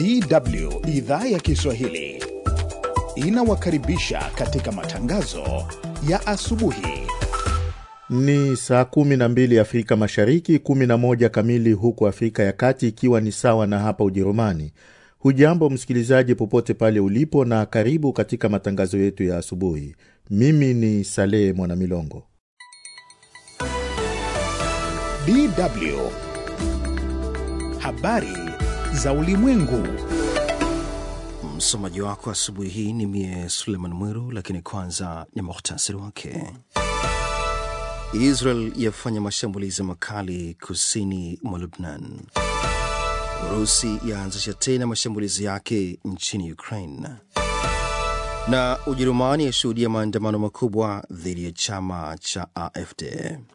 DW idhaa ya Kiswahili inawakaribisha katika matangazo ya asubuhi. Ni saa kumi na mbili Afrika Mashariki, kumi na moja kamili huku Afrika ya Kati, ikiwa ni sawa na hapa Ujerumani. Hujambo msikilizaji, popote pale ulipo, na karibu katika matangazo yetu ya asubuhi. Mimi ni Salehe Mwanamilongo. DW habari za ulimwengu. Msomaji wako asubuhi hii ni mie Suleiman Mwiru, lakini kwanza ni muhtasari wake. Israel yafanya mashambulizi makali kusini mwa Lubnan. Urusi yaanzisha tena mashambulizi yake nchini Ukraine, na Ujerumani yashuhudia maandamano makubwa dhidi ya chama cha AfD.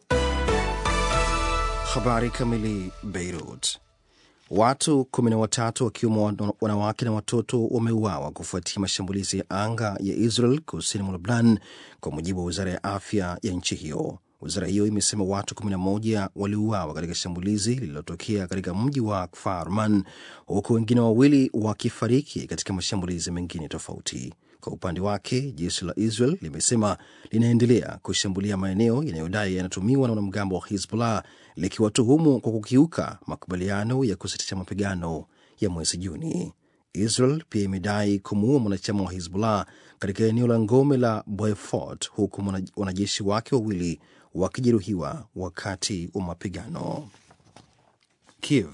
Habari kamili. Beirut, watu kumi na watatu wakiwemo wanawake na watoto wameuawa kufuatia mashambulizi ya anga ya Israel kusini mwa Lubnan, kwa mujibu wa wizara ya afya ya nchi hiyo. Wizara hiyo imesema watu 11 waliuawa katika shambulizi lililotokea katika mji wa Kfar Man, huku wengine wawili wakifariki katika mashambulizi mengine tofauti. Kwa upande wake, jeshi la Israel limesema linaendelea kushambulia maeneo yanayodai yanatumiwa na wanamgambo wa Hizbullah, likiwatuhumu kwa kukiuka makubaliano ya kusitisha mapigano ya mwezi Juni. Israel pia imedai kumuua mwanachama wa Hizbullah katika eneo la ngome la Beaufort, huku wanajeshi wake wawili wakijeruhiwa wakati wa mapigano. Kiev,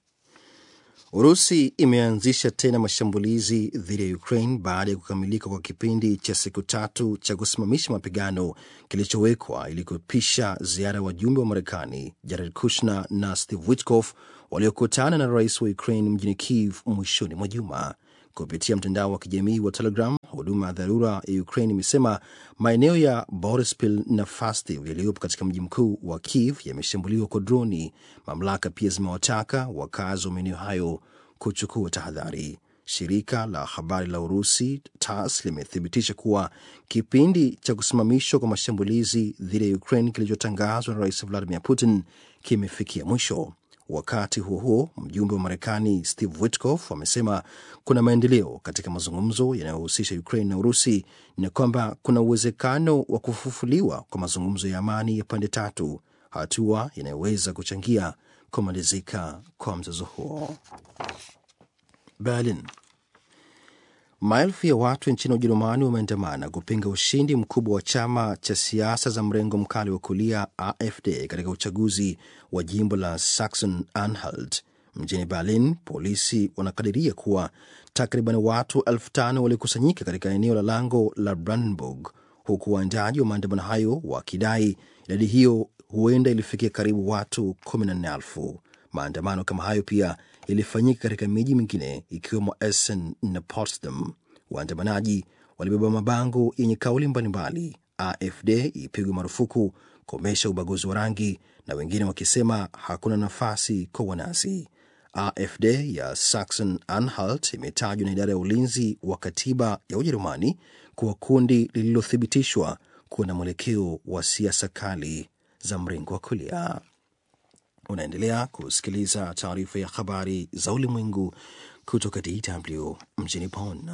Urusi imeanzisha tena mashambulizi dhidi ya Ukraine baada ya kukamilika kwa kipindi cha siku tatu cha kusimamisha mapigano kilichowekwa ili kupisha ziara ya wajumbe wa Marekani Jared Kushner na Steve Witkoff waliokutana na rais wa Ukraine mjini Kiev mwishoni mwa juma. Kupitia mtandao wa kijamii wa Telegram, huduma ya dharura ya Ukraine imesema maeneo ya Borispil na Fastiv yaliyopo katika mji mkuu wa Kiev yameshambuliwa kwa droni. Mamlaka pia zimewataka wakazi wa maeneo hayo kuchukua tahadhari. Shirika la habari la Urusi TASS limethibitisha kuwa kipindi cha kusimamishwa kwa mashambulizi dhidi ya Ukraine kilichotangazwa na Rais Vladimir Putin kimefikia mwisho. Wakati huo huo, mjumbe wa Marekani Steve Witkoff amesema kuna maendeleo katika mazungumzo yanayohusisha Ukraine na Urusi na kwamba kuna uwezekano wa kufufuliwa kwa mazungumzo ya amani ya pande tatu, hatua inayoweza kuchangia kumalizika kwa mzozo huo. Berlin, maelfu ya watu nchini Ujerumani wameandamana kupinga ushindi mkubwa wa chama cha siasa za mrengo mkali wa kulia AfD katika uchaguzi wa jimbo la Saxon Anhalt. Mjini Berlin, polisi wanakadiria kuwa takriban watu elfu tano walikusanyika katika eneo la lango la Brandenburg, huku waandaji wa maandamano hayo wakidai idadi hiyo huenda ilifikia karibu watu kumi na nne elfu. Maandamano kama hayo pia ilifanyika katika miji mingine ikiwemo Essen na Potsdam. Waandamanaji walibeba mabango yenye kauli mbalimbali: AfD ipigwe marufuku, komesha ubaguzi wa rangi, na wengine wakisema hakuna nafasi kwa wanazi. AfD ya Saxon Anhalt imetajwa na idara ya ulinzi wa katiba ya Ujerumani kuwa kundi lililothibitishwa kuwa na mwelekeo wa siasa kali za mrengo wa kulia. Unaendelea kusikiliza taarifa ya habari za ulimwengu kutoka DW mjini Bonn.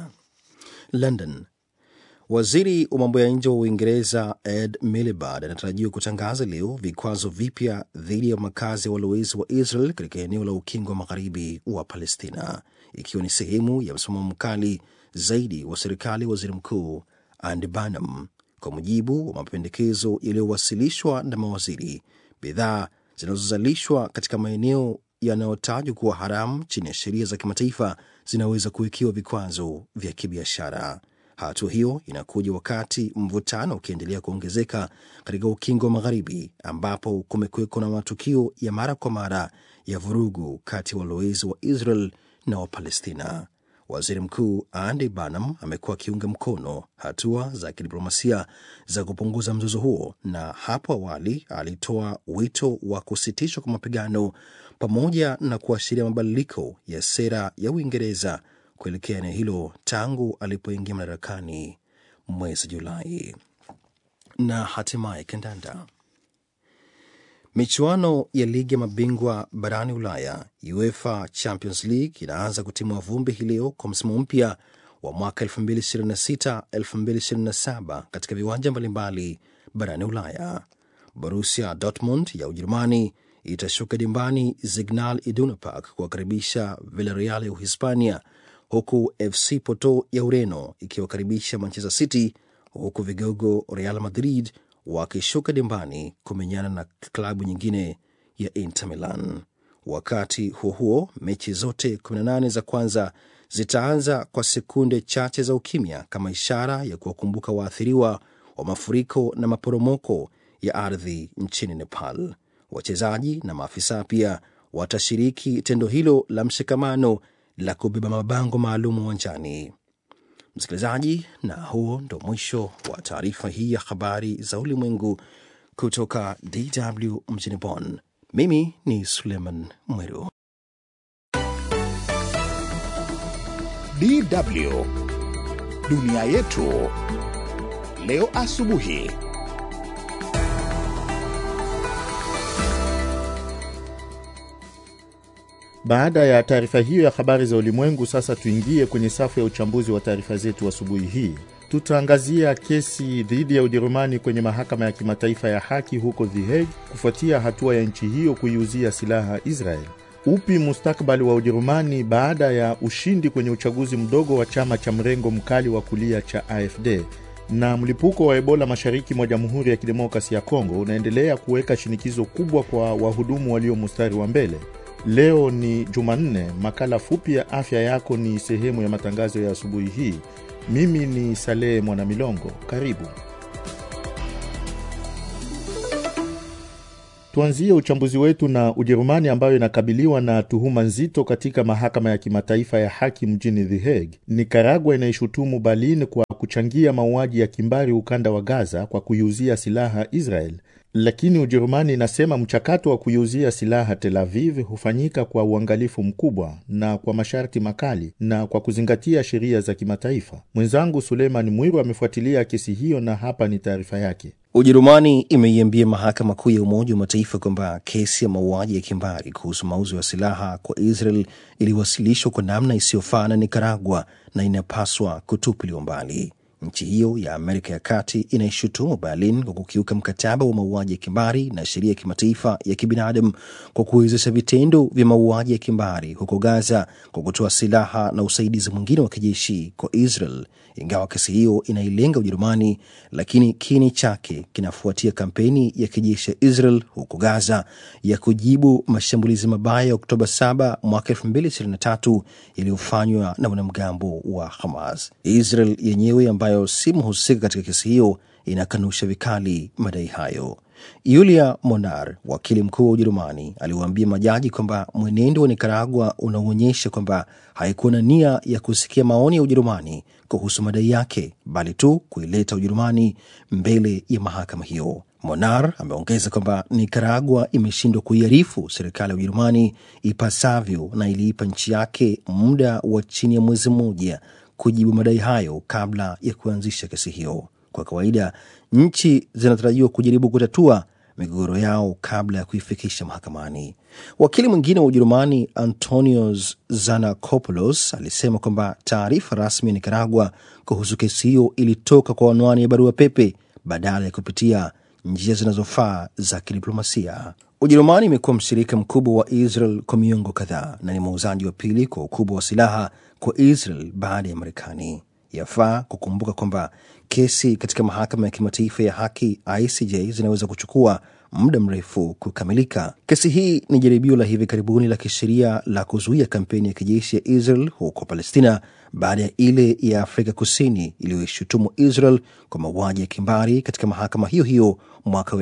London, waziri wa mambo ya nje wa Uingereza Ed Miliband anatarajiwa kutangaza leo vikwazo vipya dhidi ya makazi ya walowezi wa Israel katika eneo la ukingo wa magharibi wa Palestina, ikiwa ni sehemu ya msimamo mkali zaidi wa serikali ya waziri mkuu Andy Burnham. Kwa mujibu wa mapendekezo yaliyowasilishwa na mawaziri, bidhaa zinazozalishwa katika maeneo yanayotajwa kuwa haramu chini ya sheria za kimataifa zinaweza kuwekewa vikwazo vya kibiashara. Hatua hiyo inakuja wakati mvutano ukiendelea kuongezeka katika ukingo wa Magharibi, ambapo kumekuweko na matukio ya mara kwa mara ya vurugu kati ya walowezi wa Israel na Wapalestina. Waziri Mkuu Andy Burnham amekuwa akiunga mkono hatua za kidiplomasia za kupunguza mzozo huo, na hapo awali alitoa wito wa kusitishwa kwa mapigano pamoja na kuashiria mabadiliko ya sera ya Uingereza kuelekea eneo hilo tangu alipoingia madarakani mwezi Julai. Na hatimaye kandanda Michuano ya ligi ya mabingwa barani Ulaya, UEFA Champions League, inaanza kutimua vumbi hii leo kwa msimu mpya wa mwaka 2026-2027 katika viwanja mbalimbali barani Ulaya. Borussia Dortmund ya Ujerumani itashuka dimbani Signal Iduna Park kuwakaribisha Villarreal ya Uhispania, huku FC Porto ya Ureno ikiwakaribisha Manchester City, huku vigogo Real Madrid wakishuka dimbani kumenyana na klabu nyingine ya Inter Milan. Wakati huo huo, mechi zote 18 za kwanza zitaanza kwa sekunde chache za ukimya kama ishara ya kuwakumbuka waathiriwa wa mafuriko na maporomoko ya ardhi nchini Nepal. Wachezaji na maafisa pia watashiriki tendo hilo la mshikamano la kubeba mabango maalum uwanjani. Msikilizaji, na huo ndo mwisho wa taarifa hii ya habari za ulimwengu kutoka DW mjini Bonn. Mimi ni Suleiman Mweru. DW dunia yetu leo asubuhi. Baada ya taarifa hiyo ya habari za ulimwengu, sasa tuingie kwenye safu ya uchambuzi wa taarifa zetu asubuhi hii. Tutaangazia kesi dhidi ya Ujerumani kwenye mahakama ya kimataifa ya haki huko The Hague kufuatia hatua ya nchi hiyo kuiuzia silaha Israel. Upi mustakabali wa Ujerumani baada ya ushindi kwenye uchaguzi mdogo wa chama cha mrengo mkali wa kulia cha AfD? Na mlipuko wa Ebola mashariki mwa Jamhuri ya Kidemokrasi ya Kongo unaendelea kuweka shinikizo kubwa kwa wahudumu walio mstari wa mbele. Leo ni Jumanne. Makala fupi ya afya yako ni sehemu ya matangazo ya asubuhi hii. Mimi ni Salehe Mwanamilongo, karibu. Tuanzie uchambuzi wetu na Ujerumani ambayo inakabiliwa na tuhuma nzito katika mahakama ya kimataifa ya haki mjini The Hague. Nikaragua inaishutumu Berlin kwa kuchangia mauaji ya kimbari ukanda wa Gaza kwa kuiuzia silaha Israel, lakini Ujerumani inasema mchakato wa kuiuzia silaha Tel Aviv hufanyika kwa uangalifu mkubwa na kwa masharti makali na kwa kuzingatia sheria za kimataifa. Mwenzangu Suleiman Mwiru amefuatilia kesi hiyo na hapa ni taarifa yake. Ujerumani imeiambia mahakama kuu ya Umoja wa Mataifa kwamba kesi ya mauaji ya kimbari kuhusu mauzo ya silaha kwa Israel iliwasilishwa kwa namna isiyofaa na Nikaragua na inapaswa kutupiliwa mbali. Nchi hiyo ya Amerika ya Kati inaishutumu Berlin kwa kukiuka mkataba wa mauaji ya kimbari na sheria ya kimataifa ya kibinadamu kwa kuwezesha vitendo vya mauaji ya kimbari huko Gaza kwa kutoa silaha na usaidizi mwingine wa kijeshi kwa Israel. Ingawa kesi hiyo inailenga Ujerumani, lakini kini chake kinafuatia kampeni ya kijeshi ya Israel huko Gaza ya kujibu mashambulizi mabaya ya Oktoba 7 mwaka 2023 yaliyofanywa na wanamgambo wa Hamas. Israel yenyewe ambayo si mhusika katika kesi hiyo inakanusha vikali madai hayo. Yulia Monar, wakili mkuu wa Ujerumani, aliwaambia majaji kwamba mwenendo wa Nikaragua unaonyesha kwamba haikuwa na nia ya kusikia maoni ya Ujerumani kuhusu madai yake, bali tu kuileta Ujerumani mbele ya mahakama hiyo. Monar ameongeza kwamba Nikaragua imeshindwa kuiarifu serikali ya Ujerumani ipasavyo na iliipa nchi yake muda wa chini ya mwezi mmoja kujibu madai hayo kabla ya kuanzisha kesi hiyo. Kwa kawaida nchi zinatarajiwa kujaribu kutatua migogoro yao kabla ya kuifikisha mahakamani. Wakili mwingine wa Ujerumani Antonios Zanakopoulos alisema kwamba taarifa rasmi ya Nikaragua kuhusu kesi hiyo ilitoka kwa anwani ya barua pepe badala ya kupitia njia zinazofaa za kidiplomasia. Ujerumani imekuwa mshirika mkubwa wa Israel kwa miongo kadhaa na ni muuzaji wa pili kwa ukubwa wa silaha kwa Israel baada ya Marekani. Yafaa kukumbuka kwamba kesi katika mahakama ya kimataifa ya haki ICJ zinaweza kuchukua muda mrefu kukamilika. Kesi hii ni jaribio la hivi karibuni la kisheria la kuzuia kampeni ya kijeshi ya Israel huko Palestina baada ya ile ya Afrika Kusini iliyoishutumu Israel kwa mauaji ya kimbari katika mahakama hiyo hiyo mwaka wa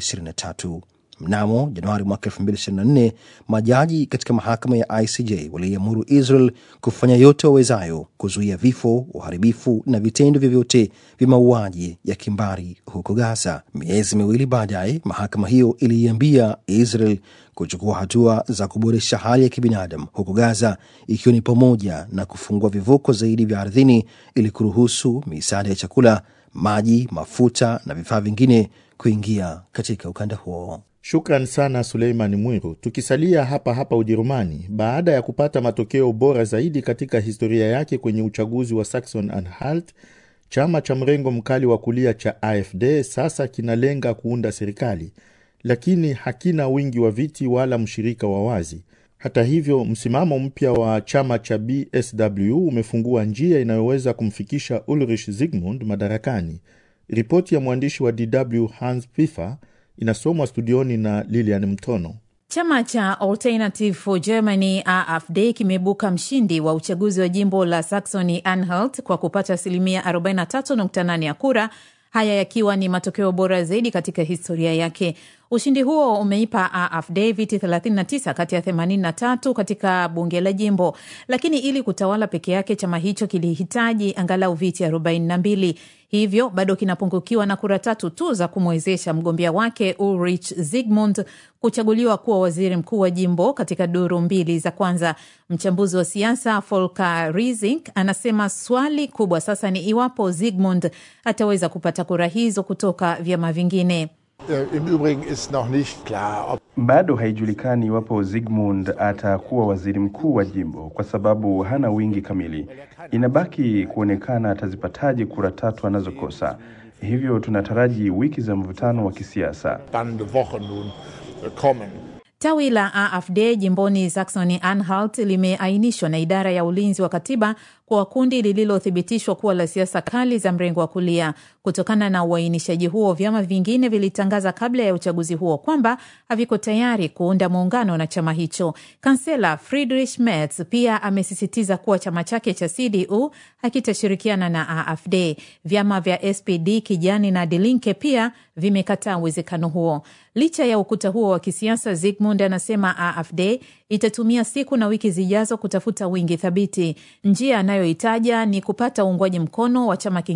2023. Mnamo Januari mwaka 2024 majaji katika mahakama ya ICJ waliamuru Israel kufanya yote wawezayo kuzuia vifo, uharibifu na vitendo vyovyote vya mauaji ya kimbari huko Gaza. Miezi miwili baadaye, mahakama hiyo iliiambia Israel kuchukua hatua za kuboresha hali ya kibinadamu huko Gaza, ikiwa ni pamoja na kufungua vivuko zaidi vya ardhini ili kuruhusu misaada ya chakula, maji, mafuta na vifaa vingine kuingia katika ukanda huo. Shukran sana Suleiman Mwiru. Tukisalia hapa hapa Ujerumani, baada ya kupata matokeo bora zaidi katika historia yake kwenye uchaguzi wa Saxon Anhalt, chama cha mrengo mkali wa kulia cha AfD sasa kinalenga kuunda serikali, lakini hakina wingi wa viti wala mshirika wa wazi. Hata hivyo, msimamo mpya wa chama cha BSW umefungua njia inayoweza kumfikisha Ulrich Zygmunt madarakani. Ripoti ya mwandishi wa DW Hans Pfiffer inasomwa studioni na Lilian Mtono. Chama cha Alternative for Germany AfD kimeibuka mshindi wa uchaguzi wa jimbo la Saxony Anhalt kwa kupata asilimia 43.8 ya kura, haya yakiwa ni matokeo bora zaidi katika historia yake. Ushindi huo umeipa AfD viti 39 kati ya 83 katika bunge la jimbo, lakini ili kutawala peke yake chama hicho kilihitaji angalau viti 42 hivyo bado kinapungukiwa na kura tatu tu za kumwezesha mgombea wake Ulrich Zygmunt kuchaguliwa kuwa waziri mkuu wa jimbo katika duru mbili za kwanza. Mchambuzi wa siasa Volker Riesing anasema swali kubwa sasa ni iwapo Zygmunt ataweza kupata kura hizo kutoka vyama vingine. Im Übrigen ist noch nicht klar, ob Bado haijulikani iwapo Zygmunt atakuwa waziri mkuu wa jimbo kwa sababu hana wingi kamili. Inabaki kuonekana atazipataje kura tatu anazokosa. Hivyo tunataraji wiki za mvutano wa kisiasa. spannende Wochen nun kommen. Tawi la AfD jimboni Saxony Anhalt limeainishwa na idara ya ulinzi wa katiba kwa kundi lililothibitishwa kuwa la siasa kali za mrengo wa kulia. Kutokana na uainishaji huo, vyama vingine vilitangaza kabla ya uchaguzi huo kwamba haviko tayari kuunda muungano na chama hicho. Kansela Friedrich Merz pia amesisitiza kuwa chama chake cha CDU hakitashirikiana na AfD. Vyama vya SPD, Kijani na Die Linke pia vimekataa uwezekano huo. Licha ya ukuta huo wa kisiasa, Zygmunt anasema AfD itatumia siku na wiki zijazo kutafuta wingi thabiti. Njia anayoitaja ni kupata uungwaji mkono wa chama kingine